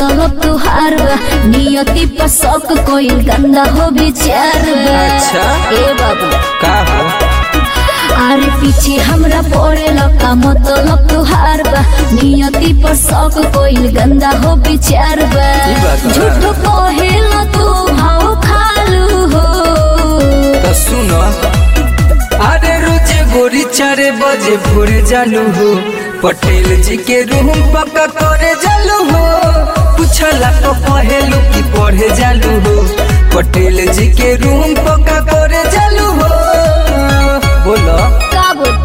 मतलब तुहार बा नियति पर शक कोई गंदा हो विचार बा अच्छा। ए बाबू का हो अरे पीछे हमरा पड़े लका मतलब तुहार बा नियति पर शक कोई गंदा हो विचार बा ई बात बा। झूठ कहेला तू भाव खालू हो तो सुनो अरे रोज गोरी चारे बजे भोरे जालू हो पटेल जी के रूम पक्का करे जालू हो पूछला तो कहेलू की पढ़े जालू हो पटेल जी के रूम पक्का करे जालू हो बोलो का बोल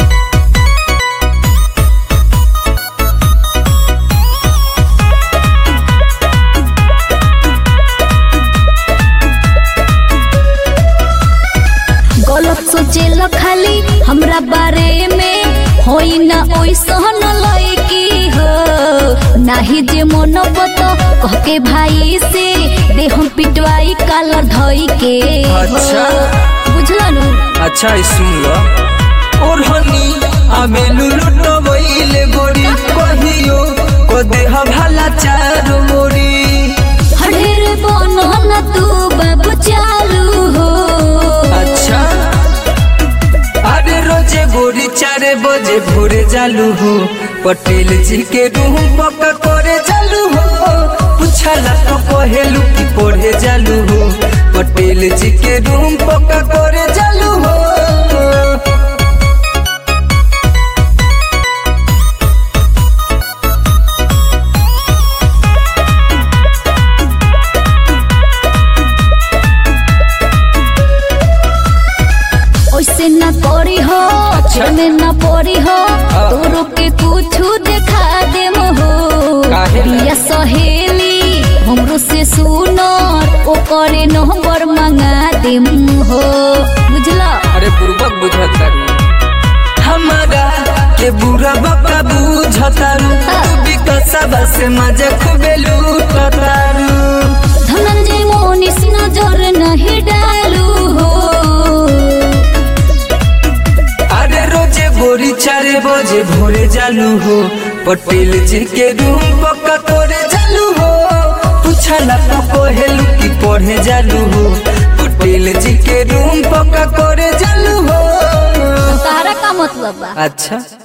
गलत सोचे खाली हमरा बारे में होई ना ओइसन लड़की हो नाही जे मन बतो कह के भाई से दे हम पिटवाई कालर धई के हो। अच्छा। बुझला नु अच्छा ई सुन लो और हनी आमे लुलुट वईले गोरी कहियो को देह भला चारो मोरी हडेर बनो न तू बाबू चालू हो अच्छा अरे रोजे गोरी चारे बजे भोरे जालू हो पटेल जी के रूम पक्का करे जालू हो पूछला तो कहेलू की पढ़े जालू हो पटेल जी के रूम पक्का करे जालू हो ओइसे न करी हो अच्छा। में न पड़ी हो हाँ। तोरो के कुछ देखा दे हो काहे ला? प्रिया सहेली हमरो से सुनो ओ करे नंबर मंगा दे हो बुझला अरे बुर्बक बुझता हमारा के बुरा बका बुझतारू तू भी कसबा से मजा खूबे लूटतारू धनंजय मोनिस नजर नहीं डालू हो अरे रोजे गोरी चारे बजे भोरे जालू हो पटेल जी के रूम पक्का करे जालू हो पूछला तो कहेलू की पढ़े जालू हो पटेल जी के रूम पक्का करे जालू हो तारा का मतलब बा अच्छा